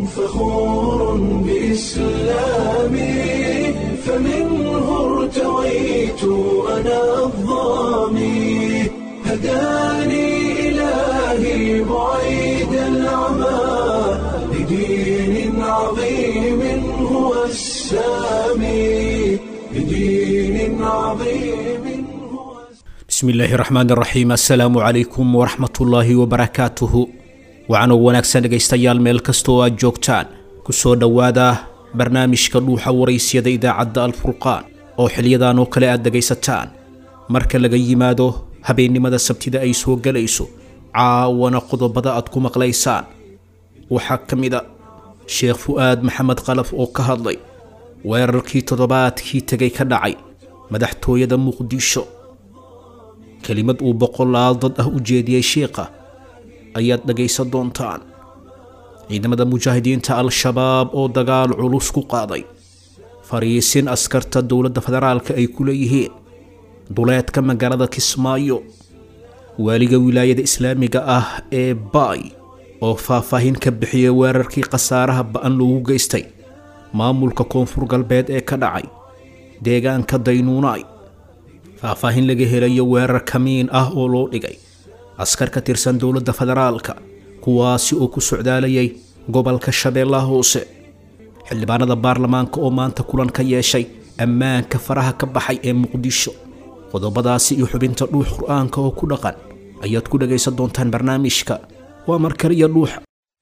فخور بإسلامي فمنه ارتويت أنا الظامي هداني إلهي بعيد العمى لدين عظيم هو السامي لدين عظيم هو bismi illaahi raxmaan raxiim assalaamu calaykum waraxmatullaahi wabarakaatuhu waxaanoo wanaagsan dhegaystayaal meel kasta oo aad joogtaan ku soo dhowaada barnaamijka dhuuxa waraysyada idaacadda alfurqaan oo xiliyadan oo kale aad dhegaysataan marka laga yimaado habeennimada sabtida ay soo gelayso caawana qodobada aad ku maqlaysaan waxaa ka mid a sheekh fu'aad maxamed qalaf oo ka hadlay weerarkii toddobaadkii tegay ka dhacay madaxtooyada muqdisho kelimad uu boqolaal dad ah u jeediyey shiikha ayaad dhegaysan doontaan ciidamada mujaahidiinta al-shabaab oo dagaal culus ku qaaday fariisin askarta dowladda federaalka ay ku leeyihiin duleedka magaalada kismaayo waaliga wilaayada islaamiga ah ee baay oo faahfaahin ka bixiyay weerarkii khasaaraha ba'an loogu geystay maamulka koonfur galbeed ee ka dhacay deegaanka daynuunaay faahfaahin laga helayo weerar kamiin ah oo loo dhigay askar ka tirsan dowladda federaalka kuwaasi oo ku socdaalayay gobolka shabeellaha hoose xildhibaanada baarlamaanka oo maanta kulan ka yeeshay ammaanka faraha ka baxay ee muqdisho qodobadaasi iyo xubinta dhuux qur-aanka oo ku dhaqan ayaad ku dhagaysan doontaan barnaamijka waa markaliya dhuuxa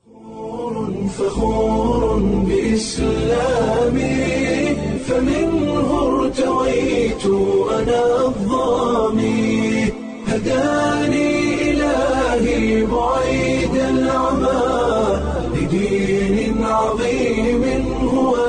فخور بإسلامي فمنه ارتويت أنا الظامي هداني إلهي بعيد العمى لدين عظيم هو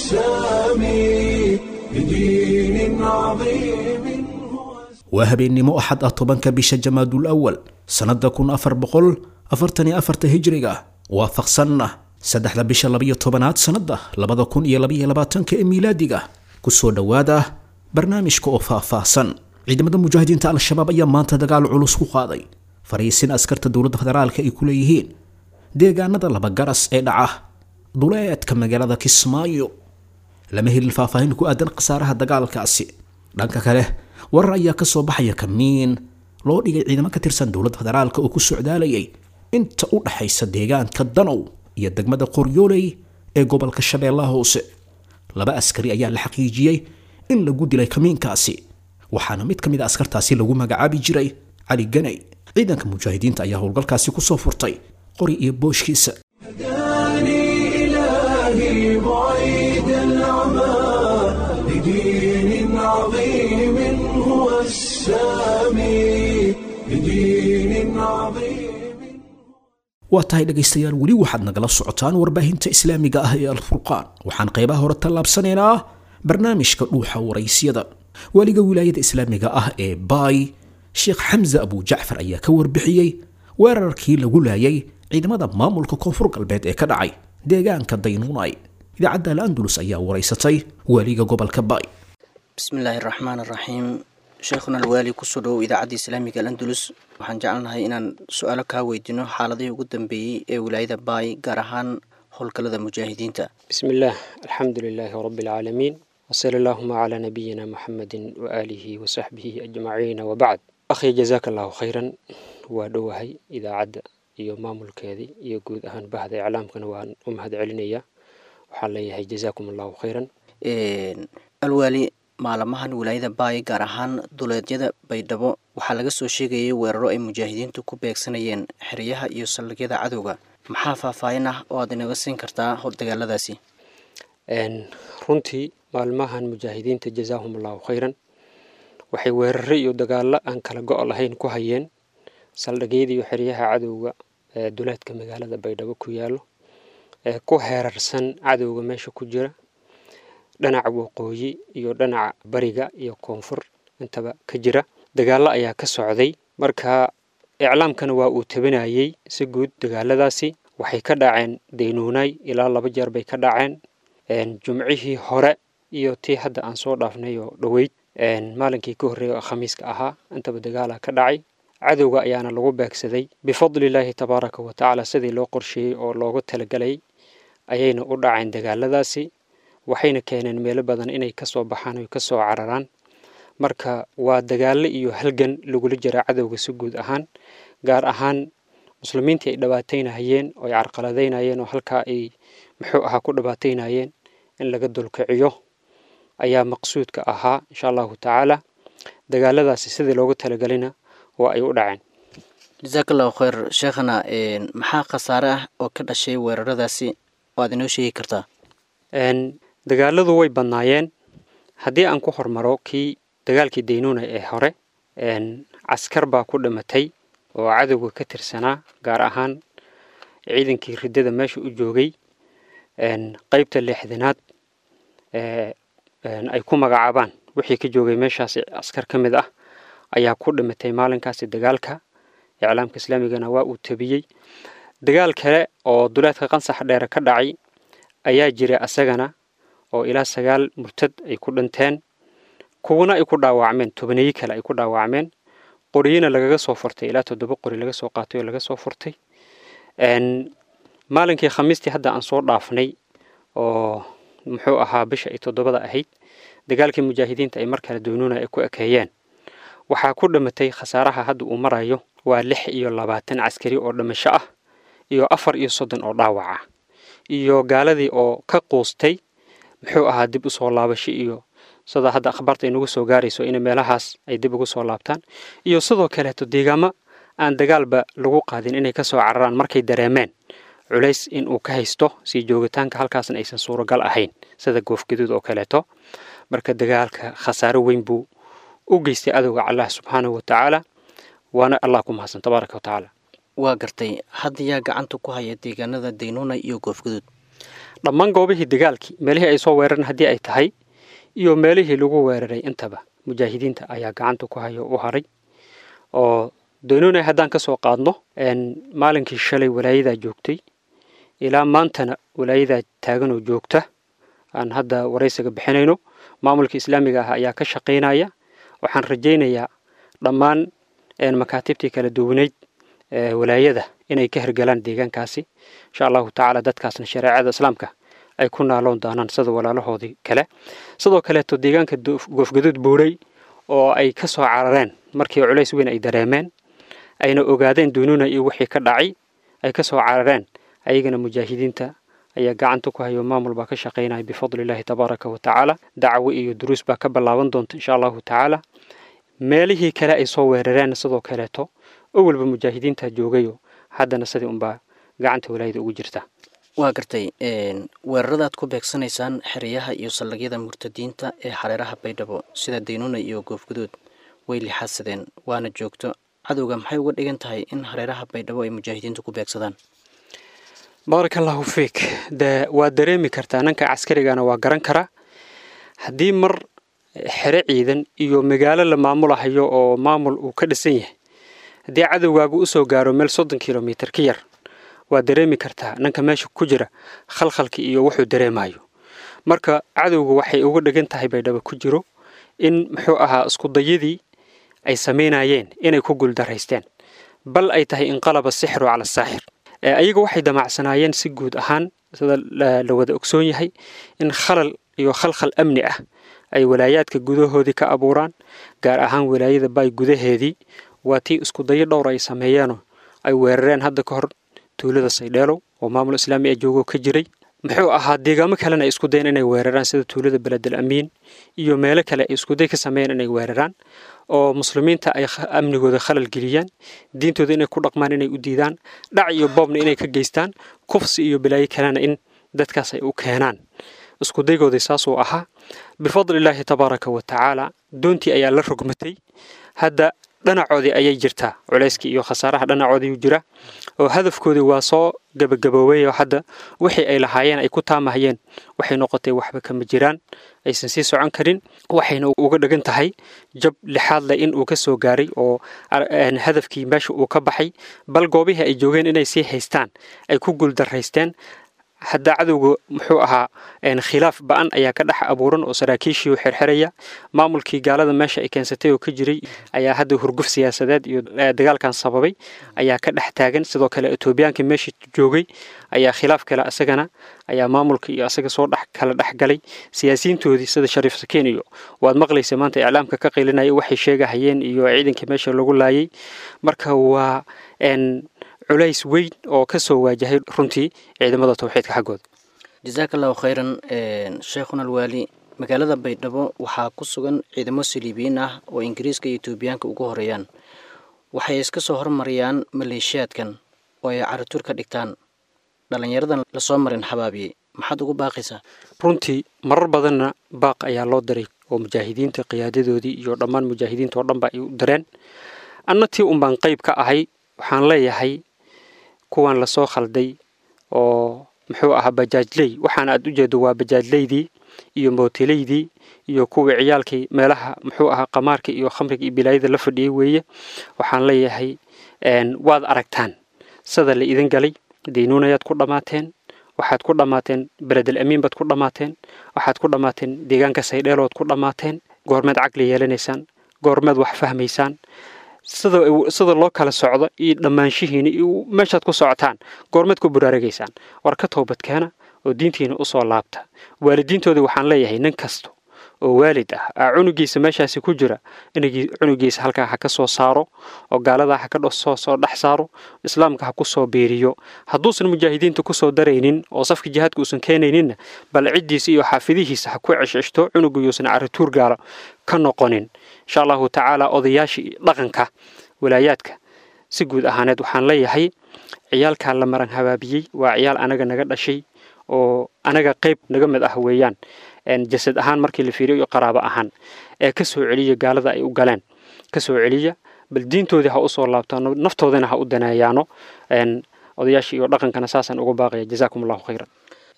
السامي لدين عظيم هو waa habeennimo axad ah tobanka bisha jamaadul awal sannada kun afar boqol afartan iyo afarta hijriga waafaqsanna saddexda bisha labiyo tobanaad sannada labada kun iyo labaiyo labaatanka ee miilaadiga kusoo dhowaada barnaamijka oo faahfaahsan ciidamada mujaahidiinta al-shabaab ayaa maanta dagaal culus ku qaaday fariisin askarta dowladda federaalka ay ku leeyihiin deegaanada labagaras ee dhaca duleedka magaalada kismaayo lama helin faahfaahin ku aadan khasaaraha dagaalkaasi dhanka kale warar ayaa ka soo baxaya kamiin loo dhigay ciidamo ka tirsan dowladda federaalka oo ku socdaalayay inta u dhaxaysa deegaanka danow iyo degmada qoryooley ee gobolka shabeellaha hoose laba askari ayaa la xaqiijiyey in lagu dilay kamiinkaasi waxaana mid ka mid a askartaasi lagu magacaabi jiray cali ganay ciidanka mujaahidiinta ayaa howlgalkaasi kusoo furtay qori iyo booshkiisa هداني إلهي بعيد العمى لدين عظيم هو السامي لدين عظيم waa tahay dhegaystayaal weli waxaad nagala socotaan warbaahinta islaamiga ah ee alfurqaan waxaan qaybaha hore tallaabsanaynaa barnaamijka dhuuxa waraysyada waaliga wilaayada islaamiga ah ee baay sheekh xamse abu jacfar ayaa ka warbixiyey weerarkii lagu laayay ciidamada maamulka koonfur galbeed ee ka dhacay deegaanka daynuunay idaacadda al-andalus ayaa waraysatay waaliga gobolka baay bismi illaahi araxmaan araxiim sheekhuna alwaali kusoo dhowow idaacadda islaamiga alandulus waxaan jecelnahay inaan su-aalo kaa weydiino xaaladihii ugu dambeeyey ee wilaayada baay gaar ahaan howlgallada mujaahidiinta بسم الله الحمد لله رب العالمين وصلى اللهم على نبينا محمد وآله وصحبه أجمعين وبعد أخي جزاك الله خيرا ودوهي إذا عد iyo maamulkeedii iyo guud ahaan bahda iclaamkana waan u mahad celinaya waxaan leeyahay jazaakum allahu khayran alwaali maalamahan wilaayada baay gaar ahaan duleedyada baydhabo waxaa laga soo sheegayay weeraro ay mujaahidiintu ku beegsanayeen xeryaha iyo saldhigyada cadowga maxaa faahfaahin ah oo aad inaga siin kartaa dagaaladaasi runtii maalmahan mujaahidiinta jazaahum allahu khayran waxay weeraro iyo dagaalo aan kala go' lahayn ku hayeen saldhigyada iyo xeryaha cadowga ee duleedka magaalada baydhabo ku yaalo ee ku heerarsan cadowga meesha ku jira dhinaca waqooyi iyo dhinaca bariga iyo koonfur intaba ka jira dagaalo ayaa ka socday marka iclaamkana waa uu tabinayey si guud dagaaladaasi waxay ka dhaceen daynuunay ilaa laba jeer bay ka dhaceen jumcihii hore iyo tii hadda aan soo dhaafnay oo dhoweyd maalinkii ka horreeya oo khamiiska ahaa intaba dagaala ka dhacay cadowga ayaana lagu beegsaday bifadlillaahi tabaaraka wa tacaala sidii loo qorsheeyey oo loogu talagelay ayayna u dhaceen dagaaladaasi waxayna keeneen meelo badan inay kasoo baxaan oy kasoo cararaan marka waa dagaalo iyo halgan lagula jira cadowga si guud ahaan gaar ahaan muslimiintii ay dhibaataynahayeen oo ay carqaladaynayeen oo halkaa ay muxuu ahaa ku dhibaataynayeen in laga dulkiciyo ayaa maqsuudka ahaa insha allahu tacaala dagaaladaasi sidii loogu talagelina waa ay u dhaceen jasaak allahu khayr sheekhana maxaa khasaare ah oo ka dhashay weeraradaasi waad inoo sheegi kartaa dagaaladu way badnaayeen haddii aan ku hormaro kii dagaalkii daynuuna ee hore caskar baa ku dhimatay oo cadowga ka tirsanaa gaar ahaan ciidankii riddada meesha u joogay qeybta lixdanaad ay ku magacaabaan wixii ka joogay meeshaasi askar ka mid ah ayaa ku dhimatay maalinkaasi dagaalka iclaamka islaamigana waa uu tabiyey dagaal kale oo duleedka qansax dheere ka dhacay ayaa jira asagana oo ilaa sagaal murtad ay ku dhinteen kuwana ay ku dhaawacmeen tobaneeyo kale ay ku dhaawacmeen qoriyina lagaga soo furtay ilaa toddoba qori laga soo qaatay oo laga soo furtay maalinkii khamiistii hadda aan soo dhaafnay oo muxuu ahaa bisha ay toddobada ahayd dagaalkii mujaahidiinta ay mar kale doonuuna ay ku ekeeyeen waxaa ku dhimatay khasaaraha hadda uu marayo waa lix iyo labaatan caskari oo dhimasho ah iyo afar iyo soddon oo dhaawac ah iyo gaaladii oo ka quustay muxuu ahaa dib u soo laabasho iyo sida hadda akhbaarta inagu soo gaarayso in meelahaas ay dib ugu soo laabtaan iyo sidoo kaleeto deegaamo aan dagaalba lagu qaadin inay ka soo cararaan markay dareemeen culays in uu ka haysto sii joogitaanka halkaasna aysan suuragal ahayn sida goofgaduud oo kaleeto marka dagaalka khasaaro weyn buu u geystay adowga allah subxaanahu wa tacaala waana allah ku mahadsan tabaaraka wa tacaala waa gartay hadda yaa gacanta ku haya deegaanada daynuuna iyo goofgaduud dhammaan goobihii dagaalkii meelihii ay soo weerareen haddii ay tahay iyo meelihii lagu weeraray intaba mujaahidiinta ayaa gacanta ku haya u haray oo daynuuna haddaan ka soo qaadno maalinkii shalay walaayadaa joogtay ilaa maantana walaayadaa taaganoo joogta aan hadda waraysiga bixinayno maamulka islaamiga ah ayaa ka shaqaynaya waxaan rajaynayaa dhammaan makaatibtii kala duwaneyd walaayada inay ka hergalaan deegaankaasi insha allahu tacaala dadkaasna shareecada islaamka ay ku naaloon doonaan sida walaalahoodii kale sidoo kaleeto deegaanka goofgaduud buuray oo ay ka soo carareen markii culays weyn ay dareemeen ayna ogaadeen dunuuna iyo wixii ka dhacay ay ka soo carareen ayagana mujaahidiinta ayaa gacanta ku hayo maamul baa ka shaqaynaya bifadli illaahi tabaaraka wa tacaala dacwo iyo duruus baa ka ballaaban doonta insha allahu tacaala meelihii kale ay soo weerareen sidoo kaleeto oo walba mujaahidiinta joogayo haddana sidii unbaa gacanta walaayada ugu jirta waa gartay weeraradaad ku beegsanaysaan xeryaha iyo saldhigyada murtadiinta ee xareeraha baydhabo sida daynuuna iyo goofguduud way lixaadsadeen waana joogto cadowga maxay uga dhigan tahay in hareeraha baydhabo ay mujaahidiintu ku beegsadaan baaraka allahu fiik de waa dareemi kartaa nanka caskarigana waa garan karaa haddii mar xere ciidan iyo magaalo la maamulahayo oo maamul uu ka dhisan yahay haddii cadowgaagu usoo gaaro meel soddon kilomitir ka yar waa dareemi kartaa nanka meesha ku jira khalkhalka iyo wuxuu dareemayo marka cadowgu waxay uga dhigan tahay baydhabo ku jiro in muxuu ahaa iskudayadii ay samaynayeen inay ku guuldaraysteen bal ay tahay inqalaba sixru cala saaxir ayaga waxay damacsanaayeen si guud ahaan sida la wada ogsoon yahay in khalal iyo khalkhal amni ah ay walaayaadka gudahoodii ka abuuraan gaar ahaan walaayada baay gudaheedii waa tii iskudayo dhowr ay sameeyeenoo ay weerareen hadda ka hor tuulada saydheelow oo maamul islaami ee joogoo ka jiray muxuu ahaa deegaamo kalena ay isku dayen inay weeraraan sida tuulada beledel amiin iyo meelo kale ay iskuday ka sameeyeen inay weeraraan oo muslimiinta ay amnigooda khalal geliyaan diintooda inay ku dhaqmaan inay u diidaan dhac iyo boobna inay ka geystaan kufsi iyo balaayo kalena in dadkaas ay u keenaan iskudaygooda saasuu ahaa bifadlillaahi tabaaraka wa tacaala doontii ayaa la rogmatay hadda dhanacoodii ayay jirtaa culayskii iyo khasaaraha dhanacoodiiu jira oo hadafkoodii waa soo gabagaboobay oo hadda wixii ay lahaayeen ay ku taamahayeen waxay noqotay waxba kama jiraan aysan sii socon karin waxayna uga dhigan tahay jab lixaad leh in uu ka soo gaaray oo hadafkii meesha uu ka baxay bal goobihii ay joogeen inay sii haystaan ay ku guuldaraysteen hadda cadowga muxuu ahaa khilaaf ba-an ayaa ka dhex abuuran oo saraakiishii u xirxiraya maamulkii gaalada meesha ay keensatay oo ka jiray ayaa hadda hurguf siyaasadeed iyo dagaalkan sababay ayaa ka dhex taagan sidoo kale etoobiyaanka meesha joogay ayaa khilaaf kale asagana ayaa maamulka iyo asaga soo dhex kala dhex galay siyaasiyiintoodii sida shariif sakiin iyo waad maqlaysa maanta iclaamka ka qilinaya waxay sheegahayeen iyo ciidankii meesha lagu laayay marka waa culays weyn oo ka soo waajahay runtii ciidamada tawxiidka xaggooda jasaaka allahu khayran sheekhuna alwaali magaalada baydhabo waxaa ku sugan ciidamo saliibiyiin ah oo ingiriiska iyo etoobiyaanka ugu horeeyaan waxay iska soo hormariyaan maleeshiyaadkan oo ay carituur ka dhigtaan dhallinyaradan lasoo marin xabaabiyey maxaad ugu baaqaysaa runtii marar badanna baaq ayaa loo diray oo mujaahidiinta qiyaadadoodii iyo dhammaan mujaahidiinta oo dhanba ay u direen anna tii un baan qayb ka ahay waxaan leeyahay kuwan lasoo khalday oo muxuu ahaa bajaajley waxaana aad u jeedo waa bajaajleydii iyo mootileydii iyo kuwii ciyaalkii meelaha muxuu ahaa qamaarka iyo khamriga iyo bilaayada la fadhiyey weeye waxaan leeyahay waad aragtaan sida la idin galay daynuunayaad ku dhammaateen waxaad ku dhammaateen beledel amiin baad ku dhammaateen waxaad ku dhammaateen deegaanka saydheelood ku dhammaateen goormeed caqli yeelanaysaan goormeed wax fahmaysaan sida sida loo kala socdo iyo dhammaanshihiina iyo meeshaad ku socotaan goormeed ku buraaragaysaan war ka toobadkeena oo diintiina usoo laabta waalidiintoodii waxaan leeyahay nin kasta oo waalid ah aa cunugiisa meeshaasi ku jira inagii cunugiisa halkaa ha ka soo saaro oo gaaladaa ha ka soo soo dhex saaro islaamka ha ku soo biiriyo hadduusan mujaahidiinta kusoo daraynin oo safka jihaadka uusan keenayninna bal ciddiisa iyo xaafidihiisa ha ku ceshceshto cunugu yuusan carituur gaalo ka noqonin insha allahu tacaala odayaashii dhaqanka walaayaadka si guud ahaaneed waxaan leeyahay ciyaalkaa la maran habaabiyey waa ciyaal anaga naga dhashay oo anaga qayb naga mid ah weeyaan jasad ahaan markii la fiiriyo iyo qaraabo ahaan ee ka soo celiya gaalada ay u galeen ka soo celiya bal diintoodii ha usoo laabtaano naftoodana ha u daneeyaano odayaashii iyo dhaqankana saasaan uga baaqaya jazaakum allahu khayran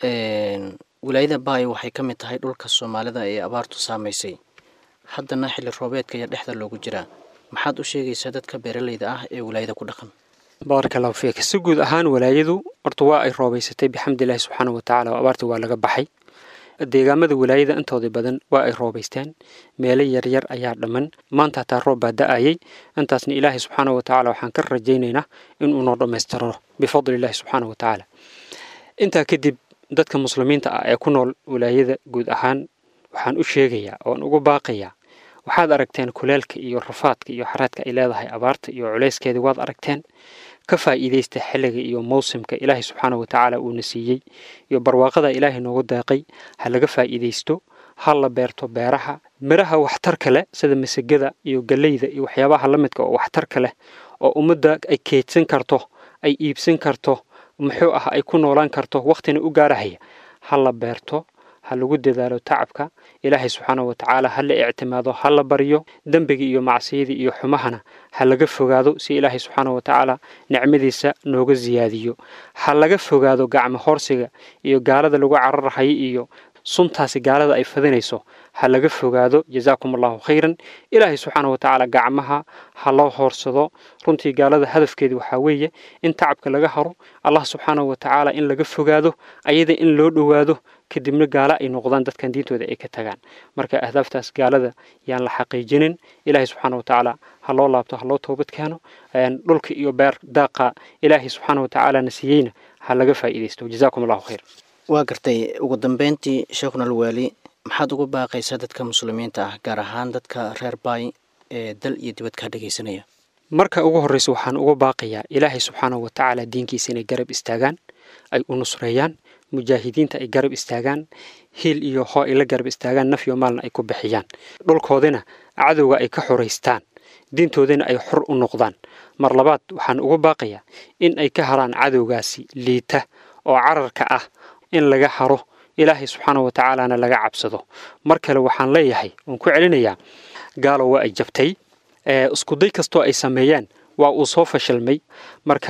wilaayada baay waxay ka mid tahay dhulka soomaalida ee abaartu saamaysay haddana xilli roobeedka ayaa dhexda loogu jiraa maxaad u sheegaysaa dadka beeraleyda ah ee wilaayada ku dhaqan baaraka allahu fiik si guud ahaan walaayadu horta waa ay roobaysatay bixamdillahi subxaana wa tacala oo abaarta waa laga baxay deegaamada walaayada intooda badan waa ay roobaysteen meelo yaryar ayaa dhamman maanta hataa roob baa da-ayay intaasna ilaahay subxaana wa tacaala waxaan ka rajaynaynaa inuu noo dhammaystiro bifadlillahi subxaana wa tacaala intaa kadib dadka muslimiinta ah ee ku nool walaayada guud ahaan waxaan u sheegayaa oon ugu baaqayaa waxaad aragteen kuleelka iyo rafaadka iyo xaraadka ay leedahay abaarta iyo culayskeedii waad aragteen ka faa'iidaysta xilliga iyo mawsimka ilaahay subxaana wa tacaala uuna siiyey iyo barwaaqada ilaahay noogu deeqay ha laga faa'iidaysto ha la beerto beeraha midhaha waxtarka leh sida masagada iyo galleyda iyo waxyaabaha la midka oo waxtarka leh oo ummadda ay keydsan karto ay iibsan karto muxuu ah ay ku noolaan karto wakhtina u gaarahaya ha la beerto ha lagu dadaalo tacabka ilaahay subxaana wa tacaala ha la ictimaado ha la baryo dembiga iyo macsiyadii iyo xumahana ha laga fogaado si ilaahay subxaana wa tacaala nicmadiisa nooga siyaadiyo ha laga fogaado gacmo horsiga iyo gaalada lagu cararhayo iyo suntaasi gaalada ay fadinayso ha laga fogaado jazaakum allahu khayran ilaahay subxaana wa tacaala gacmaha ha loo hoorsado runtii gaalada hadafkeedi waxaa weeye in tacabka laga haro allah subxaana wa tacaala in laga fogaado ayada in loo dhowaado kadibna gaalo ay noqdaan dadkan diintooda ay ka tagaan marka ahdaaftaas gaalada yaan la xaqiijinin ilaahay subxaana wa tacaala ha loo laabto ha loo toobad keeno dhulka iyo beer daaqa ilaahay subxaana wa tacaala na siiyeyna ha laga faa'iidaysto jazaakum allahu khayr waa gartay ugu dambeyntii sheekhuna alwaali maxaad ugu baaqaysaa dadka muslimiinta ah gaar ahaan dadka reer baay ee dal iyo dibad kaa dhegaysanaya marka ugu horreysa waxaan uga baaqayaa ilaahay subxaana wa tacaala diinkiisa inay garab istaagaan ay u nusreeyaan mujaahidiinta ay garab istaagaan hiil iyo hoo ay la garab istaagaan naf iyo maalna ay ku bixiyaan dhulkoodina cadowga ay ka xoraystaan diintoodina ay xor u noqdaan mar labaad waxaan uga baaqayaa in ay ka haraan cadowgaasi liita oo cararka ah in laga haro ilaahay subxaana wa tacaalana laga cabsado mar kale waxaan leeyahay waan ku celinayaa gaalo waa ay jabtay iskuday kastoo ay sameeyeen waa uu soo fashilmay marka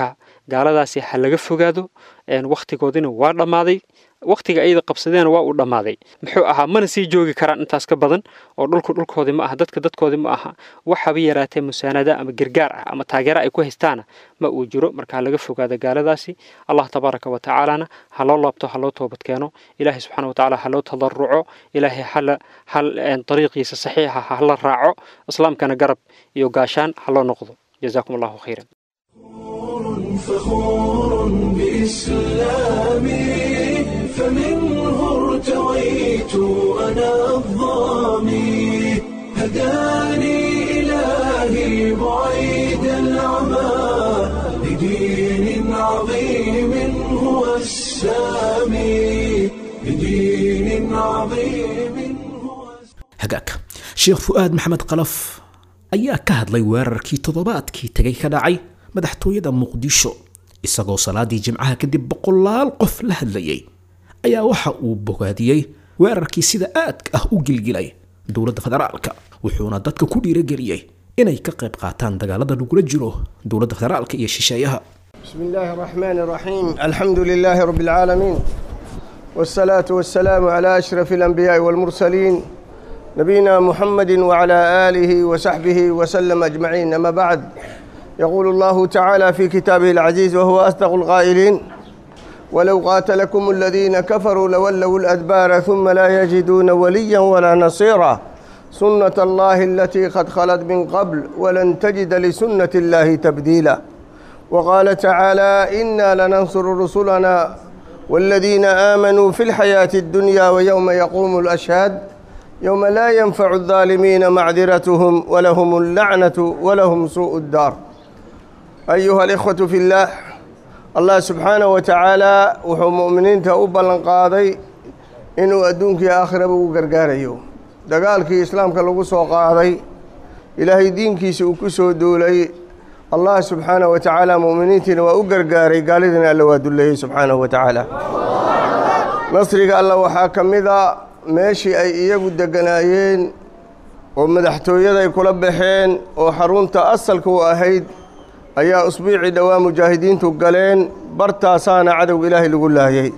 gaaladaasi ha laga fogaado wakhtigoodina waa dhammaaday wakhtiga ayada qabsadeena waa uu dhammaaday muxuu ahaa mana sii joogi karaan intaas ka badan oo dhulku dhulkoodii ma aha dadka dadkoodii ma aha waxaba yaraatee musaanada ama gargaar ah ama taageera ay ku haystaana ma uu jiro marka ha laga fogaado gaaladaasi allah tabaaraka wa tacaalana ha loo laabto ha loo toobad keeno ilaahay subxaana wa tacaala ha loo tadaruco ilaahay hala hal dariiqiisa saxiixa ha la raaco islaamkana garab iyo gaashaan ha loo noqdo jazaakum allahu khayran فخور بإسلامي فمنه ارتويت أنا الظامي هداني إلهي بعيد العمى لدين عظيم هو السامي لدين عظيم هو hagaag sheekh fu'aad maxamed qalaf ayaa ka hadlay weerarkii toddobaadkii tegay ka dhacay madaxtooyada muqdisho isagoo salaadii jimcaha kadib boqolaal qof la hadlayay ayaa waxa uu bogaadiyey weerarkii sida aadka ah u gilgilay dowladda federaalka wuxuuna dadka ku dhiirageliyey inay ka qayb qaataan dagaalada lagula jiro dowladda federaalka iyo shisheeyaha بسم الله الرحمن الرحيم الحمد لله رب العالمين والصلاة والسلام على أشرف الأنبياء والمرسلين نبينا محمد وعلى آله وصحبه وسلم أجمعين أما بعد يقول الله تعالى في كتابه العزيز وهو أصدق القائلين ولو قاتلكم الذين كفروا لولوا الأدبار ثم لا يجدون وليا ولا نصيرا سنة الله التي قد خلت من قبل ولن تجد لسنة الله تبديلا وقال تعالى إنا لننصر رسلنا والذين آمنوا في الحياة الدنيا ويوم يقوم الأشهاد يوم لا ينفع الظالمين معذرتهم ولهم اللعنة ولهم سوء الدار أيها الإخوة في الله الله سبحانه وتعالى وحو مؤمنين تأوبا لنقاضي إنه أدونك يا آخر أبو قرقاريو دقالك إسلامك لغو سو قاضي إلهي دينك سوكسو دولي الله سبحانه وتعالى مؤمنين وأقرقاري قال إذن ألا ودولي سبحانه وتعالى نصرك الله وحاكم إذا meeshii ay iyagu degganaayeen oo madaxtooyada ay kula baxeen oo xarunta asalka u ahayd ayaa usbuucii dhowaa mujaahidiintu galeen bartaasaana cadowga ilaahay lagu laayay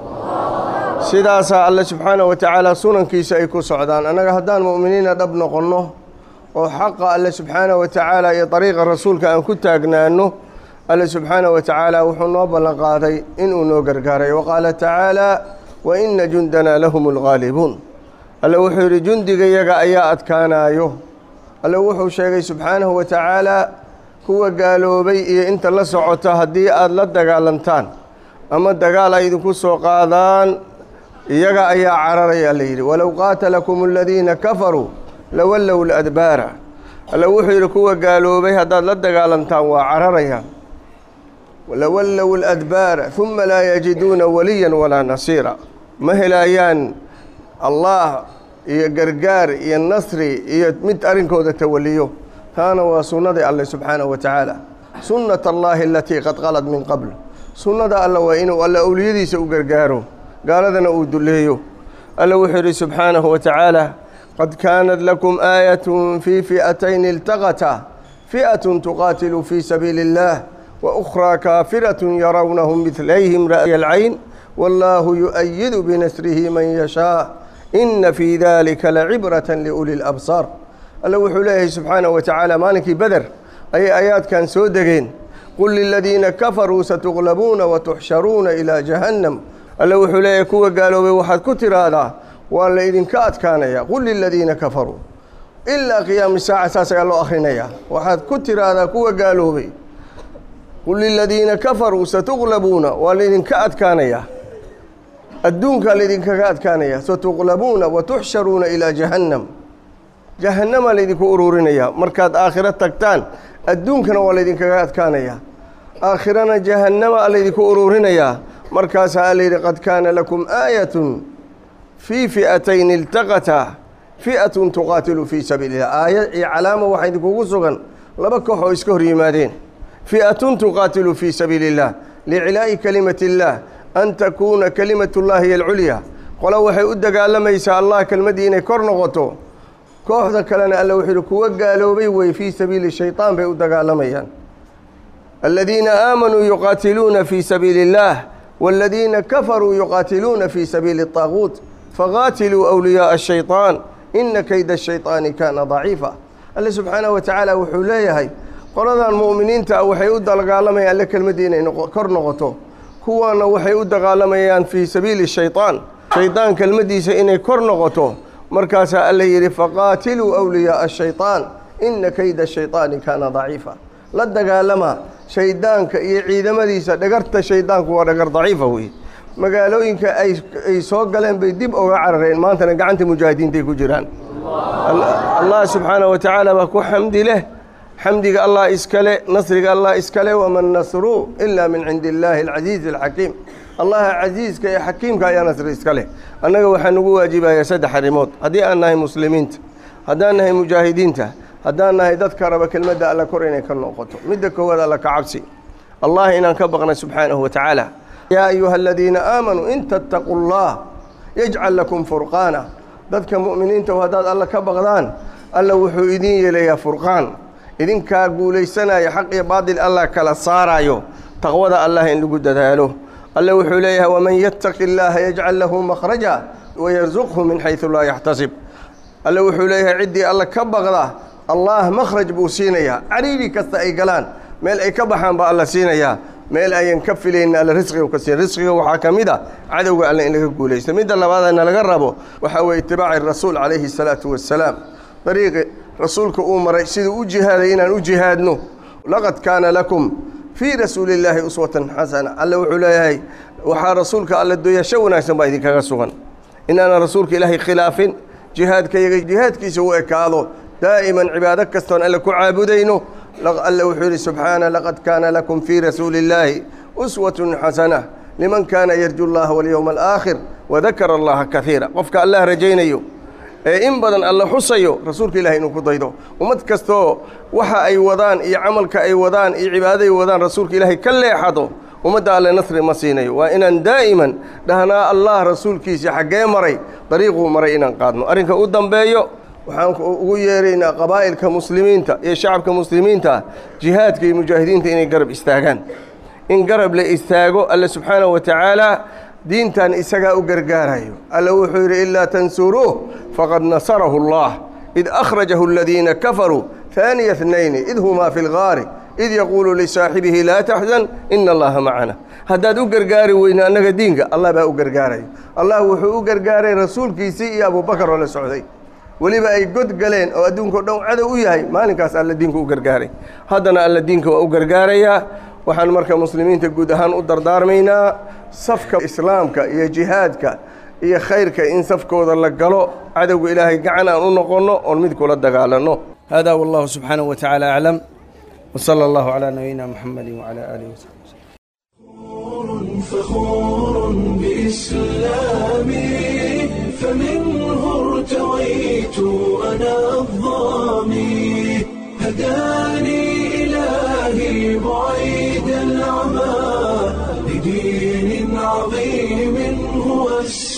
sidaasaa alle subxaana wa tacaala sunankiisa ay ku socdaan annaga haddaan mu'miniina dhab noqonno oo xaqa alle subxaana wa tacaala iyo dariiqa rasuulka aan ku taagnaanno alle subxaana wa tacaala wuxuu noo ballan qaaday inuu noo gargaaray wa qaala tacaala waina jundanaa lahum alghaalibuun alle wuxuu yidhi jundigayaga ayaa adkaanaayo alle wuxuu sheegay subxaanahu wa tacaalaa kuwa gaaloobay iyo inta la socota haddii aada la dagaalantaan ama dagaal ay idinku soo qaadaan iyaga ayaa cararaya alla yidhi walow qaatalakum aladiina kafaruu lawallow ladbaara alle wuxuu yidhi kuwa gaaloobay haddaad la dagaalantaan waa cararayaan lawallow ladbaara uma laa yajiduuna waliyan walaa nasiira ma helaayaan allah iyo gargaar iyo nasri iyo mid arrinkooda tawaliyo taana waa sunnadii alle subxaanahu wa tacaala sunnat allaahi alatii qad qalad min qabl sunnada alle waa inuu alle owliyadiisa u gargaaro gaaladana uu duleeyo alle wuxuu yidhi subxaanahu wa tacaala qad kaanat lakum aayatun fii fi'atayni iltaqata fi'atun tuqaatilu fii sabiili اllah وأخرى كافرة يرونهم مثليهم رأي العين والله يؤيد بنسره من يشاء إن في ذلك لعبرة لأولي الأبصار الله وحليه سبحانه وتعالى مالك بدر أي آيات كان سودقين قل للذين كفروا ستغلبون وتحشرون إلى جهنم الله وحليه كوا قالوا بوحد كتر هذا ولا إذن كات كان يا قل للذين كفروا إلا قيام الساعة ساسا قالوا أخرين وحد كتر هذا كوا قالوا بي قل للذين كفروا ستغلبون والذين كأتكانيا الدون الذين كأتكانيا ستغلبون وتحشرون إلى جهنم جهنم الذي كأرورنيا مركات آخرة تكتان الدون كان والذين كأتكانيا آخرنا جهنم الذي كأرورنيا مركز الذي قد كان لكم آية في فئتين التقتا فئة تقاتل في سبيل الله آية علامة واحد كوكوسوغان لبكو اسكهر يمادين فئة تقاتل في سبيل الله لعلاء كلمة الله أن تكون كلمة الله هي العليا qolo waxay u dagaalamaysaa allah kelmaddii inay kor noqoto kooxda kalena alla wuxuu yihi kuwa gaaloobay wey fii sabiili shaytaan bay u dagaalamayaan aladiina aamanuu yuqaatiluuna fii sabiili اllah wاladiina kafaruu yuqaatiluuna fii sabiili الطaaguut faqaatiluu أwliyaءa الshayطaan ina kayda الshayطaani kaana daciifa alle subxaanaه wa tacaala wuxuu leeyahay qoladan mu'miniinta ah waxay u dagaalamayaan alle kelmaddii inay kor noqoto kuwaana waxay u dagaalamayaan fii sabiili shayطaan shaydaan kelmaddiisa inay kor noqoto markaasaa alle yidhi faqaatiluu أwliyaءa الshayطaan ina kayda الshayطaani kaana daciifa la dagaalama shaydaanka iyo ciidamadiisa dhagarta shaydaanku waa dhagar daciifa wey magaalooyinka ay soo galeen bay dib oga carareen maantana gacanta mujaahidiintay ku jiraan allah subxaanaه wa tacaala baa ku xamdi leh xamdiga allah iskale nasriga allah iskale wama nasru ila min cindi illaahi alcasiizi alxakiim allaha casiiska ee xakiimka ayaa nasri iska leh annaga waxaa nugu waajibayaa saddex arrimood haddii aan nahay muslimiinta haddaan nahay mujaahidiinta haddaan nahay dadka raba kelmadda alla kor inay ka noqoto midda koowaad alla ka cabsi allah inaan ka baqna subxaanahu wa tacaala yaa ayuha aladiina aamanuu in tattaquu llah yajcal lakum furqaana dadka mu'miniinta haddaad alla ka baqdaan alla wuxuu idin yeelayaa furqaan idinkaa guulaysanaya xaq iyo baadil allah kala saarayo taqwada allah in lagu dadaalo alle wuxuu leeyahay waman yattaqi illaaha yajcal lahu makhraja wayarsuqhu min xaysu laa yaxtasib alle wuxuu leeyahay ciddii alla ka baqda allah makhraj buu siinayaa cariiri kasta ay galaan meel ay ka baxaan baa alla siinayaa meel ayan ka filaynin alla risqiga ka siin risqiga waxaa ka mid a cadowga alle in laga guulaysto midda labaadana laga rabo waxaa weeye itibaaci rasuul calayhi salaatu wassalaam dariiqi rasuulka uu maray siduu u jihaaday inaan u jihaadno laqad kaana lakum fii rasuuli illaahi uswatan xasana alle wuxuu leeyahay waxaa rasuulka alle doyasho wanaagsan baa idinkaga sugan inaanan rasuulka ilaahay khilaafin jihaadkayaga jihaadkiisa u ekaado daa'iman cibaado kastoon alle ku caabudayno alle wuxuu yidhi subxaana laqad kaana lakum fii rasuuli illaahi uswatun xasana liman kaana yarju llaha walyowma alaakhir wadakara allaha kaiira qofka allah rajaynayo ee in badan alla xusayo rasuulka ilahay inuu ku daydo ummad kastoo waxa ay wadaan iyo camalka ay wadaan iyo cibaadaday wadaan rasuulka ilaahay ka leexado ummadda alle nasri ma siinayo waa inaan daa'iman dhahnaa allah rasuulkiisa xaggee maray dariiquu maray inaan qaadno arrinka u dambeeyo waxaan ugu yeeraynaa qabaa'ilka muslimiinta iyo shacabka muslimiinta jihaadka iyo mujaahidiinta inay garab istaagaan in garab la istaago alle subxaanahu wa tacaala diintan isagaa u gargaarayo alle wuxuu yidhi ilaa tansuruuh faqad nasarahu allah id akhrajahu aladiina kafaruu haaniya hnayni id humaa fi lgaari id yaquulu lisaaxibihi laa taxzan ina allaha macana haddaad u gargaari weyna annaga diinka allah baa u gargaarayo allah wuxuu u gargaaray rasuulkiisii iyo abubakar oo la socday weliba ay god galeen oo adduunkao dhan cadow u yahay maalinkaas alla diinka u gargaaray haddana alla diinka waa u gargaarayaa waxaan marka muslimiinta guud ahaan u dardaarmaynaa safka islaamka iyo jihaadka iyo khayrka in safkooda la galo cadowga ilaahay gacan aan u noqonno oon mid kula dagaalanno hada wallahu subxaanahu wa tacaala aclam wsala allahu calaa nabiyina muxamedi wacala aalihi wasaxbi فخور بإسلامي فمنه ارتويت أنا الظامي هداني إلهي بعيد العمى لدين عظيم هو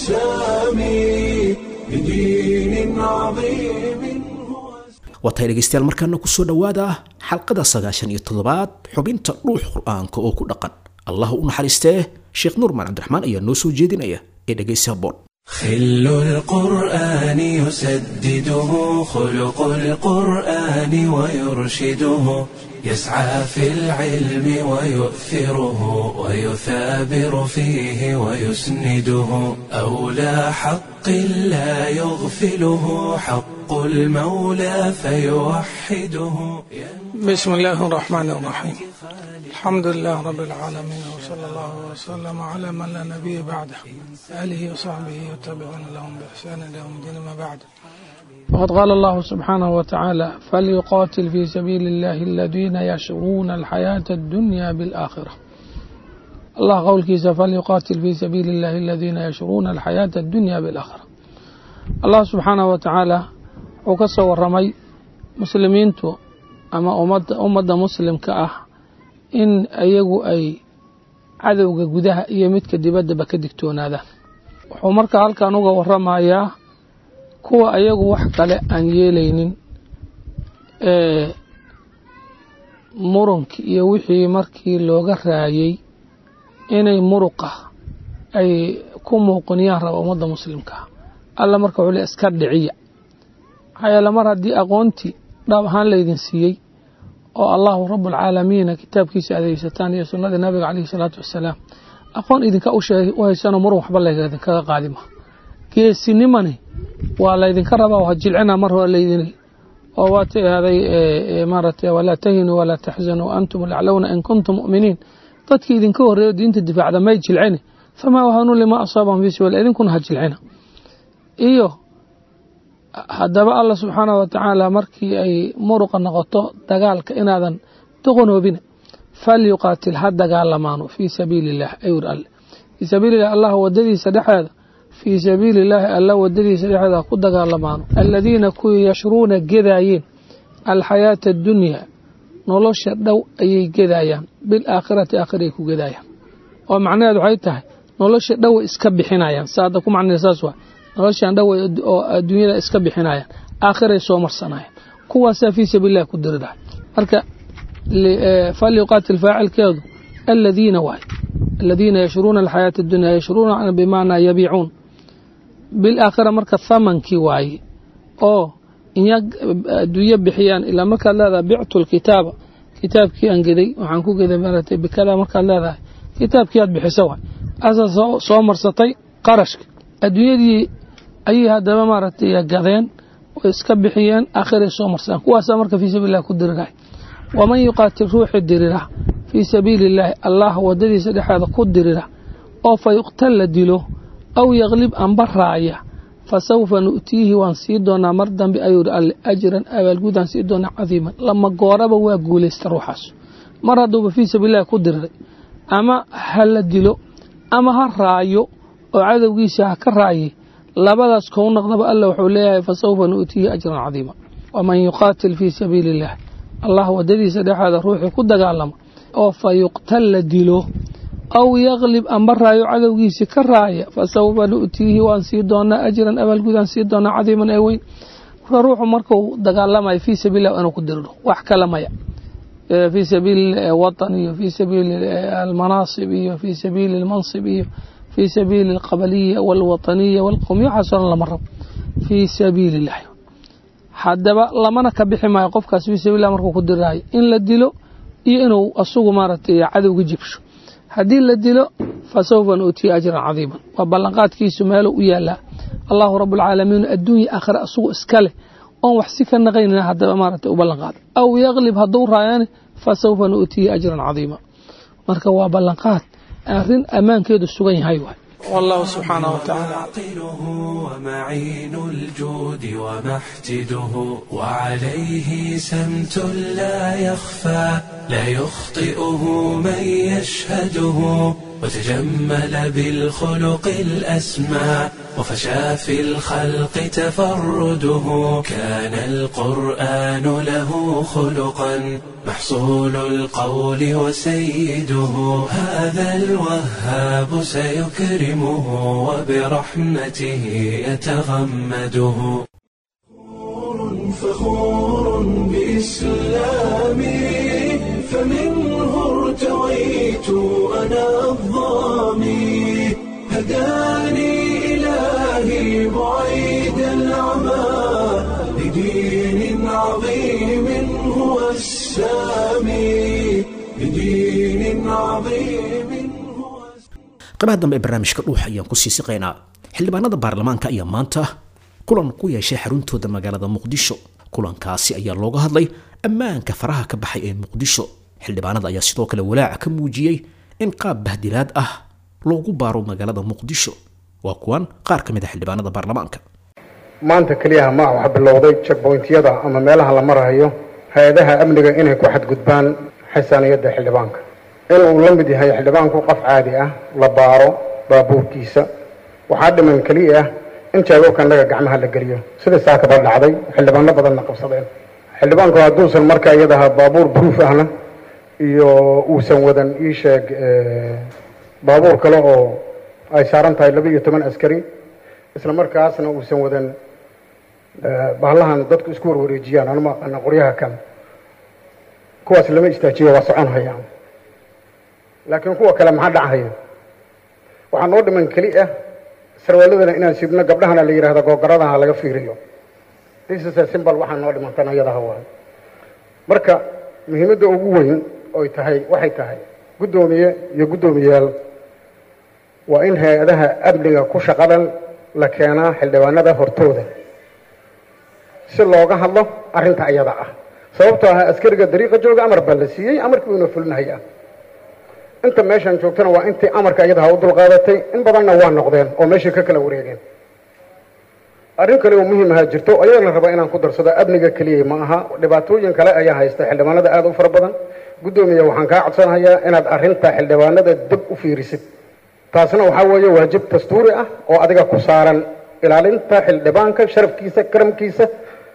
السامي لدين عظيم هو waatay dhegaystayaal markaana kusoo dhowaada xalqada sagaashan iyo toddobaad xubinta dhuux qur-aanka oo ku dhaqan allah u naxariistee sheekh nuurmaan cabdiraxmaan ayaa noo soo jeedinaya ee dhegaysa boon خل القرآن يسدده خلق القرآن ويرشده يسعى في العلم ويؤثره ويثابر فيه ويسنده أولى حق لا يغفله حق المولى فيوحده بسم الله الرحمن الرحيم الحمد لله رب العالمين وصلى الله وسلم على من لا نبي بعده آله وصحبه وتابعون لهم بإحسان إلى يوم الدين ما بعد وقد قال الله سبحانه وتعالى فليقاتل في سبيل الله الذين يشرون الحياة الدنيا بالآخرة الله قول كيس فليقاتل في سبيل الله الذين يشرون الحياة الدنيا بالآخرة الله سبحانه وتعالى وكسر ورمي مسلمينتو ama ummadda ummadda muslimka ah in ayagu ay cadowga gudaha iyo midka dibaddaba ka digtoonaadaan wuxuu markaa halkan uga waramayaa kuwa ayagu wax kale aan yeelaynin ee murunkii iyo wixii markii looga raayey inay muruqa ay ku muuqiniyaan raba ummadda muslimkaa alla marka wuxuu le iska dhiciya maxaa yeele mar haddii aqoontii dhab ahaan laydin siiyey oo allahu rabualcaalamiina kitaabkiisa adeegsataan iyo sunnadii nabiga caleyhi salaatu wassalaam aqoon idinka u haysanoo murun waxba laydinkaga qaadima geesinimani waa laydinka rabaa ha jilcina mar hore laydin oo waa tiahday maaragtay walaa tahinuu walaa taxzanuu antum laclowna in kuntum mu'miniin dadkii idinka horreeyo diinta difaacda may jilcini famaa wahanuu limaa asaabahum fi sabiil idinkuna ha jilcina iyo haddaba alla subxaanahu watacaala markii ay muruqa noqoto dagaalka inaadan doqonoobina falyuqaatil ha dagaalamaano fii sabiili illah ayur alle fii sabiililah allah wadadiisa dhexeeda fii sabiili illaahi alla wadadiisa dhexeeda ha ku dagaalamaano aladiina kuwii yashruuna gedaayeen alxayaata addunyaa nolosha dhow ayay gedaayaan bilaakhirati aakhiray ku gedaayaan oo macnaheed waxay tahay nolosha dhoway iska bixinayaan saada ku macnee saas waa noloshan dhoway oo adduunyada iska bixinayaan aakhiray soo marsanayaan kuwaasaa fii sabiililah ku diridahay marka falyuqaatil faacilkeedu aladiina waay aladiina yashruuna alxayaata addunya yashruuna bimacnaa yabiicuun bilaakhira marka thamankii waaye oo inya adduunyo bixiyaan ilaa markaad leedahay bictu lkitaaba kitaabkii aan geday waxaan ku geday maaragtay bikada markaad leedahay kitaabkii aad bixisa waay asaa soo marsatay qarashka adduunyadii ayay haddaba maaragtay gadeen way iska bixiyeen aakhiray soo marsadaan kuwaasaa marka fii sabiililah ku dirirahay waman yuqaatil ruuxi dirira fii sabiili illaahi allah wadadiisa dhexeeda ku dirira oo fa yuqtal la dilo aw yaklib amba raaya fa sawfa nu'tiihi waan sii doonaa mar dambe ayuu alle ajran abaalgudaan sii doonaa cadiiman lama gooraba waa guulaysta ruuxaas mar hadduuba fii sabiilillahi ku diriray ama ha la dilo ama ha raayo oo cadowgiisa ha ka raaye labadaas kou noqdaba alla wuxuu leeyahay fa sawfa nu'tiihi ajran cadiima waman yuqaatil fii sabiili illahi allah wadadiisa dhexeeda ruuxii ku dagaalama oo fa yuqtal la dilo aw yaklib amba raayo cadowgiisi ka raaya fa sawfa nu'tiihi waan sii doonaa ajran abaalgudaan sii doonaa cadiiman ee weyn marka ruuxu markuu dagaalamayo fii sabiililah inuu ku diriro wax kale maya fii sabiili watan iyo fii sabiili almanaasib iyo fii sabiili almansib iyo fii sabiili alqabaliya walwataniya walqowmiya waxaasoo dhan lama rabo fii sabiili illahi haddaba lamana ka bixi maayo qofkaas fii sabiililah markuu ku diraayo in la dilo iyo inuu asugu maaragtay cadowga jibsho haddii la dilo fa sawfa nu'tiya ajran cadiiman waa ballanqaadkiisu meeluu u yaalaa allahu rabualcaalamiin adduunya aakhira asugu iska leh oon wax si ka naqaynina haddaba maaragtay u ballanqaada aw yaklib hadduu raayane fa sawfa nu'tiya ajran cadiima marka waa ballanqaad arrin ammaankeedu sugan yahay waay والله سبحانه وتعالى عاقله ومعين الجود ومحتده وعليه سمت لا يخفى لا يخطئه من يشهده وتجمل بالخلق الأسمى وفشى في الخلق تفرده كان القرآن له خلقا محصول القول وسيده هذا الوهاب سيكرمه وبرحمته يتغمده فخور بإسلامي فمنه ارتويت أنا الظامي هداني إلهي بعيد العمى لدين عظيم هو السامي لدين عظيم هو qaybaha dambe ee barnaamijka dhuuxa ayaan ku sii siqaynaa xildhibaanada baarlamaanka ayaa maanta kulan ku yeeshay xaruntooda magaalada muqdisho kulankaasi ayaa looga hadlay ammaanka faraha ka baxay ee muqdisho xildhibaanada ayaa sidoo kale walaaca ka muujiyey in qaab bahdilaad ah loogu baaro magaalada muqdisho waa kuwan qaar ka mid a xildhibaanada baarlamaanka maanta keliyaha ma ah waxaa bilowday checkpointyada ama meelaha la marayo hay-adaha amniga inay ku xadgudbaan xasaaniyadda xildhibaanka inuu la mid yahay xildhibaanku qof caadi ah la baaro baabuurkiisa waxaa dhiman keliya ah in jeegookannaga gacmaha la geliyo sida saakaba dhacday xildhibaano badanna qabsadeen xildhibaanku hadduusan markaa iyadaha baabuur bruuf ahna iyo uusan wadan ii sheeg baabuur kale oo ay saaran tahay laba iyo toban askari isla markaasna uusan wadan bahallahan dadku isku warwareejiyaan anuma aqana qoryaha kan kuwaas lama istaajiyo waa socon hayaan laakiin kuwa kale maxaa dhachaya waxaa noo dhiman keli ah sarwaaladana inaan sidno gabdhahana la yidhahdo googaradaha laga fiiriyo disisa simbal waxaa noo dhimantan ayadaha waay marka muhiimadda ugu weyn oy tahay waxay tahay guddoomiye iyo guddoomiyayaal waa in hay-adaha amniga ku shaqadan la keenaa xildhibaanada hortooda si looga hadlo arrinta ayada ah sababtoo ah askariga dariiqa jooga amar baa la siiyey amarkii uuna fulinahaya inta meeshaan joogtana waa intii amarka iyadaha u dulqaadatay in badanna waa noqdeen oo meeshay ka kala wareegeen arrin kale oo muhiim ahaa jirto ayadana raba inaan ku darsado amniga keliya ma aha dhibaatooyin kale ayaa haysta xildhibaanada aada u fara badan guddoomiya waxaan kaa codsanayaa inaad arrinta xildhibaanada dib u fiirisid taasna waxaa weeye waajib dastuuri ah oo adiga ku saaran ilaalinta xildhibaanka sharafkiisa karamkiisa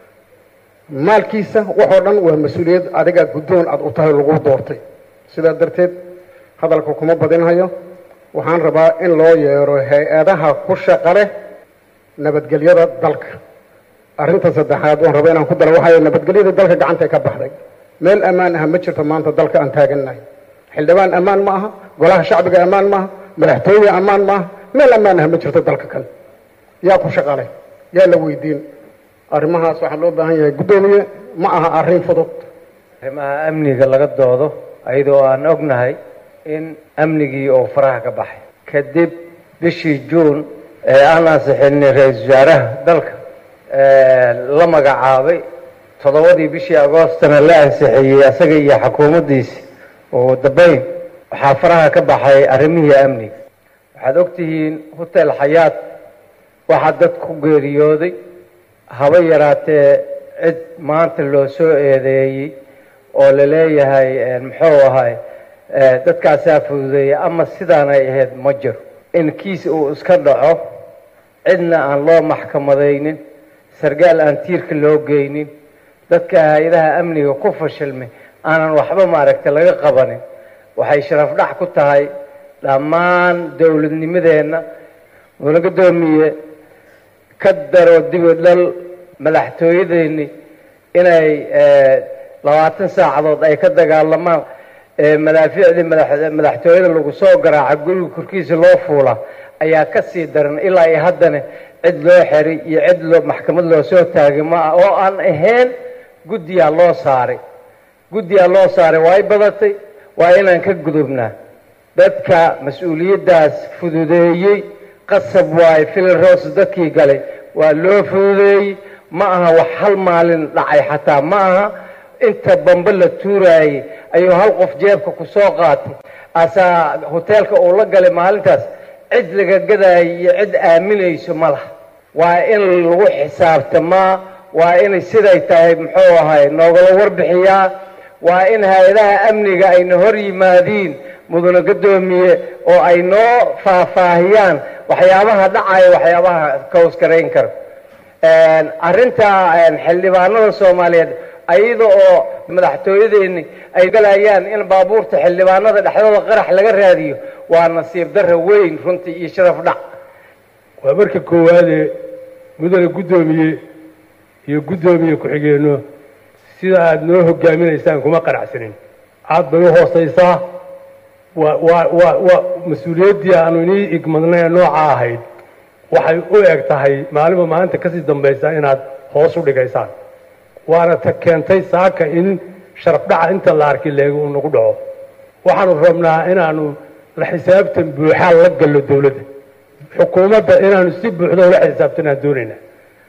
maalkiisa waxoo dhan waa mas-uuliyad adiga guddoon aada u tahay lagu doortay sidaa darteed hadalka kuma badinhayo waxaan rabaa in loo yeero hay-adaha ku shaqa leh nabadgelyada dalka arrinta saddexaad waan rabaa inaan ku daro waxay nabadgelyada dalka gacantay ka baxday meel ammaan ah ma jirto maanta dalka aan taagannahay xildhibaan ammaan ma aha golaha shacbiga ammaan maaha madaxtooye ammaan maaha meel ammaan ah ma jirto dalka kale yaa ku shaqa leh yaa la weydiin arrimahaas waxaa loo baahan yahay guddoomiye ma aha arrin fudud arrimaha amniga laga doodo ayadoo aan ognahay in amnigii oo faraha ka baxay kadib bishii juun ee aan ansixinay ra-iisul wasaaraha dalka la magacaabay toddobadii bishii agoostana la ansixiyey asaga iyo xukuumaddiisi oo dambeyn waxaa faraha ka baxay arrimihii amniga waxaad ogtihiin hotel xayaat waxaa dad ku geeriyooday haba yaraatee cid maanta loo soo eedeeyey oo la leeyahay muxuu ahay dadkaasaa fududeeya ama sidaanay ahayd ma jiro in kiis uu iska dhaco cidna aan loo maxkamadaynin sargaal aan tiirka loo geynin dadka hay-adaha amniga ku fashilmay aanan waxba maaragta laga qabanin waxay sharaf dhac ku tahay dhammaan dowladnimadeenna mudana guddoomiye ka daro dibi dhal madaxtooyadeeni inay labaatan saacadood ay ka dagaalamaan madaafiicdii madaxtooyada lagu soo garaaca guriga korkiisa loo fuula ayaa ka sii daran ilaa iyo haddana cid loo xeray iyo cid loo maxkamad loo soo taagay ma ah oo aan ahayn guddiyaa loo saaray guddiyaa loo saaray waa y badatay waa inaan ka gudubnaa dadka mas-uuliyaddaas fududeeyey qasab waaye filaroos dadkii galay waa loo fududeeyey ma aha wax hal maalin dhacay xataa ma aha inta bambe la tuuraayey ayuu hal qof jeebka ku soo qaatay asaa hoteelka uu la galay maalintaas cid laga gadaayo iyo cid aaminayso ma laha waa in lagu xisaabtamaa waa inay siday tahay muxuu ahay noogala warbixiyaa waa in hay-adaha amniga ayna hor yimaadiin mudana guddoomiye oo ay noo faahfaahiyaan waxyaabaha dhacaya waxyaabaha kawskarayn kara arrinta xildhibaanada soomaaliyeed ayada oo madaxtooyadeeni ay galayaan in baabuurta xildhibaanada dhexdooda qarax laga raadiyo waa nasiib darra weyn runtii iyo sharaf dhac waa marka koowaadee mudane guddoomiye iyo guddoomiye ku-xigeenno sida aada noo hogaaminaysaan kuma qanacsanin aad bay u hoosaysaa waa waa waa waa mas-uuliyaddii aanu inii igmadnay ee nooca ahayd waxay u eg tahay maalinba maalinta kasii dambaysa inaad hoos u dhigaysaan waana ta keentay saaka in sharaf dhaca inta la arki leega uu nagu dhaco waxaanu rabnaa inaanu la xisaabtan buuxaa la gallo dawladda xukuumadda inaanu si buuxda ula xisaabtanaan doonaynaa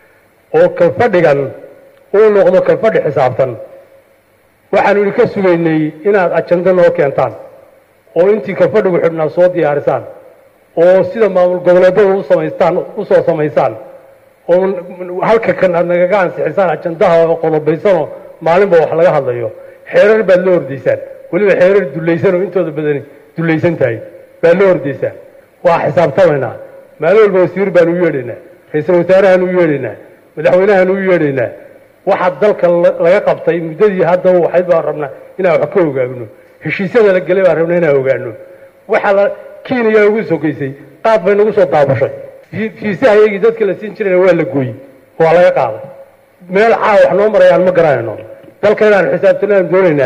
oo kalfadhigan uu noqdo kalfadhi xisaabtan waxaanu idinka sugaynay inaad ajando noo keentaan oo intii kalfadhigu xidhnaa soo diyaarisaan oo sida maamul goboleedada u samaystaan usoo samaysaan oo halka kan aad nagaga ansixisaan ajandaha oo qodobaysanoo maalinba wax laga hadlayo xeerar baad la ordaysaan weliba xeerar dulaysan oo intooda badani dulaysan tahay baad la ordaysaan waa xisaabtamaynaa maalin walba wasiir baan u yeedhaynaa ra-iisul wasaarahaan u yeedhaynaa madaxweynahaan u yeedhaynaa waxa dalka laga qabtay muddadii haddaba waxayd baan rabnaa inaan wax ka ogaagno heshiisyada la gelay baan rabnaa inaan ogaano waxa la kenya ugu sokaysay qaad bay nagu soo daabashay fiisaha iyagii dadka la siin jirayna waa la gooyey waa laga qaaday meel caa wax noo marayaan ma garanayno dalka inaanu xisaabtanaan doonaynaaye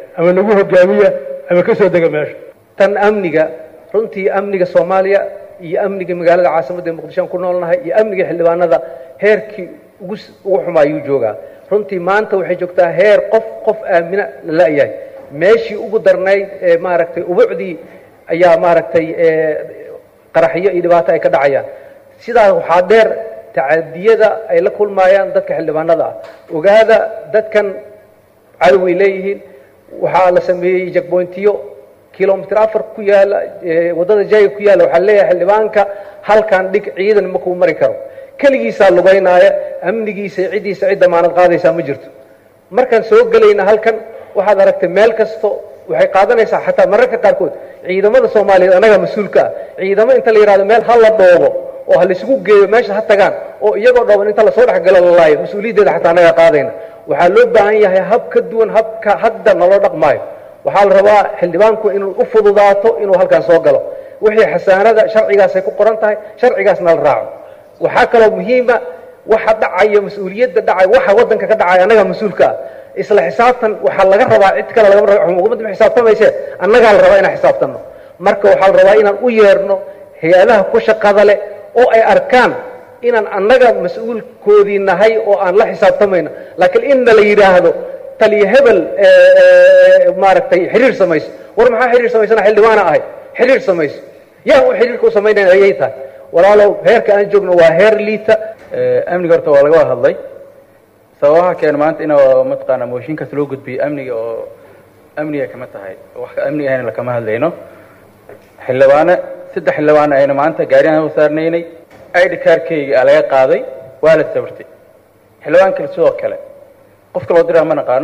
ama nagu hogaamiya ama ka soo dega meesha tan amniga runtii amniga soomaaliya iyo amniga magaalada caasimadda muqdisho aan ku noolnahay iyo amniga xildhibaanada heerkii ugu ugu xumaa ayuu joogaa runtii maanta waxay joogtaa heer qof qof aamina la la-yahay meeshii ugu darnayd ee maaragtay ubucdii ayaa maaragtay qaraxyo iyo dhibaato ay ka dhacayaan sidaas waxaa dheer tacadiyada ay la kulmaayaan dadka xildhibaanada ah ogaada dadkan cadoway leeyihiin waxaa la sameeyey jagboyntiyo kilomitr afar ku yaala waddada jayga ku yaalla waxaa leeyahay xildhibaanka halkan dhig ciidan ma kuu mari karo keligiisaa lugaynaaya amnigiisa ciddiisa cid damaanad qaadaysaa ma jirto markaan soo gelayna halkan waxaad aragtay meel kasto waxay qaadanaysaa xataa mararka qaarkood ciidamada soomaaliyeed annaga mas-uulka ah ciidamo inta la yidhahdo meel ha la dhoobo oo ha laisugu geeyo meesha ha tagaan oo iyagoo dhooban inta lasoo dhexgalo la laayo mas-uuliyaddeeda xataa annaga qaadayna waxaa loo baahan yahay hab ka duwan habka hadda naloo dhaqmaayo waxaa la rabaa xildhibaanku inuu u fududaato inuu halkan soo galo wixii xasaanada sharcigaasay ku qoran tahay sharcigaasna la raaco waxaa kaloo muhiima waxa dhacaya mas-uuliyadda dhacay waxa waddanka ka dhacaya annaga mas-uulka ah isla xisaabtan waxaa laga rabaa cid kale lagama raba xukuumadda ma xisaabtamayse annagaa la rabaa inaan xisaabtanno marka waxaa la rabaa inaan u yeerno hay-adaha ku shaqada leh oo ay arkaan inaan annaga mas-uulkoodii nahay oo aan la xisaabtamayno laakiin inna la yidhaahdo taliya hebel maaragtay xiriir samayso war maxaa xiriir samaysana xildhibaana ahay xiriir samayso yaa u xiriirka u samaynaya ayay tahay walaalow heerka aan joogno waa heer liita amniga horta waa laga wada hadlay sababaha keena maanta in mataqaana mooshinkaas loo gudbiyey amniga oo amniga kama tahay wax amni ahayna lakama hadlayno xildhibaane saddex xildhibaane ayna maanta gaariyan u saarnaynay id kaarkayga aa laga qaaday waa la sawirtay xildhibaan kale sidoo kale qofka loo diraa ma naqaano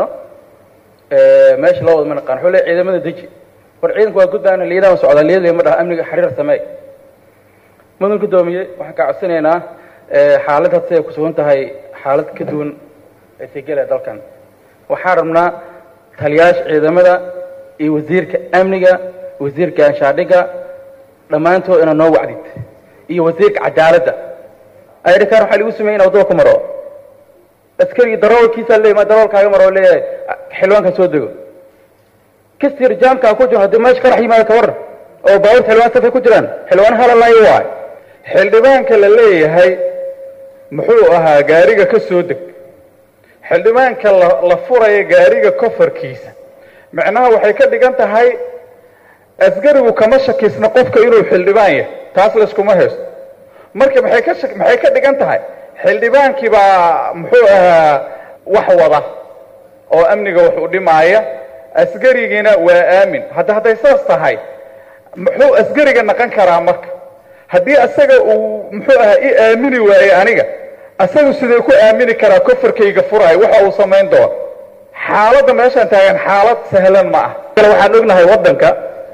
meesha loo wada ma naqaano wuxuu leeyahay ciidamada deji war ciidanku waa gudbaana liidaan socdaa liidlay ma dhaha amniga xiriir samee mudan guddoomiye waxaan ka codsanaynaa xaalad hadse ay ku sugan tahay xaalad ka duwan ay sigala dalkan waxaan rabnaa taliyaasha ciidamada iyo wasiirka amniga wasiirka anshaadhiga dhammaantood inaa noo wacdid iyo wasiirka cadaaladda aydhikaan waxaa lagu sameeyey ina waddada ku maro askarigii daroolkiisaa leeyahy ma daroolkaaga maro leeyahay xildhibaanka soo dego kastir jaamkaa ku jiro haddii meesha qarax yimaado ka waran oo baabuurta xildhibaan safay ku jiraan xildhibaan halalaayo waay xildhibaanka la leeyahay muxuu ahaa gaariga ka soo deg xildhibaanka la la furaya gaariga kofarkiisa macnaha waxay ka dhigan tahay asgarigu kama shakisna qofka inuu xildhibaan yahay taas layskuma haysto marka maxay ka shak maxay ka dhigan tahay xildhibaankii baa muxuu ahaa wax wada oo amniga wax u dhimaaya asgarigiina waa aamin hadda hadday saas tahay muxuu asgariga naqon karaa marka haddii asaga uu muxuu ahaa i aamini waaye aniga asagu sidee ku aamini karaa kofarkayga furaay waxa uu samayn doono xaaladda meeshaan taagan xaalad sahlan ma ah waxaan ognahay waddanka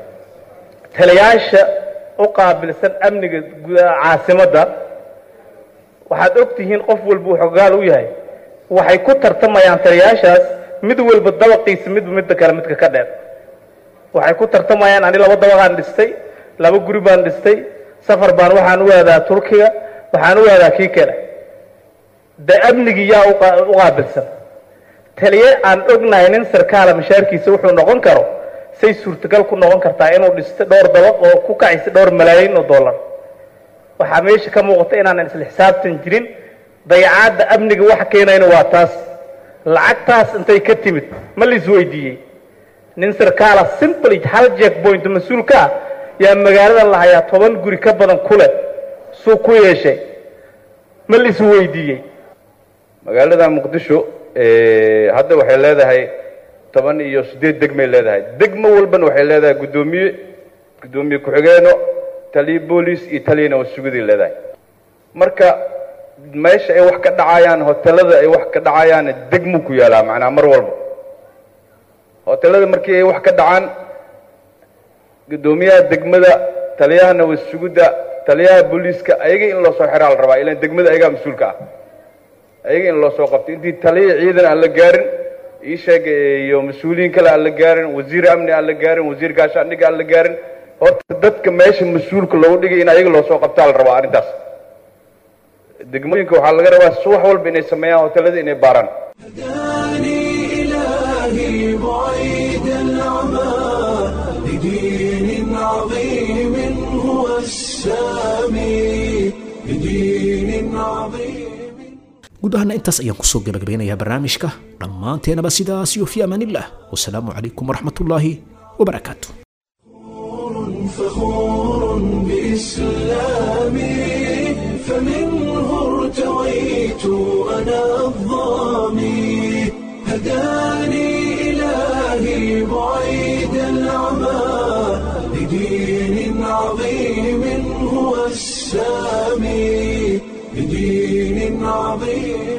taliyaasha u qaabilsan amniga gudaha caasimadda waxaad og tihiin qof walba uu xogaal u yahay waxay ku tartamayaan taliyaashaas mid walba dabaqiisa midba midda kale midka ka dheer waxay ku tartamayaan ani laba dabaqaan dhistay laba guri baan dhistay safar baan waxaan u aadaa turkiga waxaan u aadaa kii kale de amnigii yaa u qaabilsan taliye aan ognahay nin sarkaala mashaarkiisa wuxuu noqon karo say suurtagal ku noqon kartaa inuu dhisto dhowr dabaq oo ku kacaysa dhowr malaayiin oo dollar waxaa meesha ka muuqata inaanan isla xisaabtan jirin dayacaadda amniga waxa keenayna waa taas lacagtaas intay ka timid ma la isweydiiyey nin sarkaala simply hal jack point mas-uul ka ah yaa magaalada la hayaa toban guri ka badan ku leh suu ku yeeshay ma la isweydiiyey magaalada muqdisho hadda waxay leedahay toban iyo siddeed degmay leedahay degmo walbana waxay leedahay guddoomiye guddoomiye ku-xigeeno taliye booliis iyo taliyana wasuguday leedahay marka meesha ay wax ka dhacayaan hotelada ay wax ka dhacayaan degmu ku yaalaa macnaa mar walba hotelada markii ay wax ka dhacaan guddoomiyaha degmada taliyahana wasugudda taliyaha booliiska ayaga in loo soo xiraa la rabaa ilaan degmada ayagaa mas-uulka ah ayaga in loo soo qabto intii taliya ciidan aan la gaarin ii sheeg iyo mas-uuliyiin kale aan la gaarin wasiir amni aan la gaarin wasiir gaashaandhiga aan la gaarin horta dadka meesha mas-uulka loogu dhigay in ayaga loo soo qabtaa la rabaa arrintaas degmooyinka waxaa laga rabaa subax walba inay sameeyaan hotelada inay baaraan إلهي بعيد السامي لدين عظيم guud ahaana intaas ayaan kusoo gabagabeynayaa barnaamijka dhammaanteenaba sidaas iyo fi amaanillah wasalaamu calaykum waraxmatullaahi wabarakaatu فخور بإسلامي فمنه ارتويت أنا الظامي هداني إلهي بعيد العمى لدين عظيم هو السامي لدين عظيم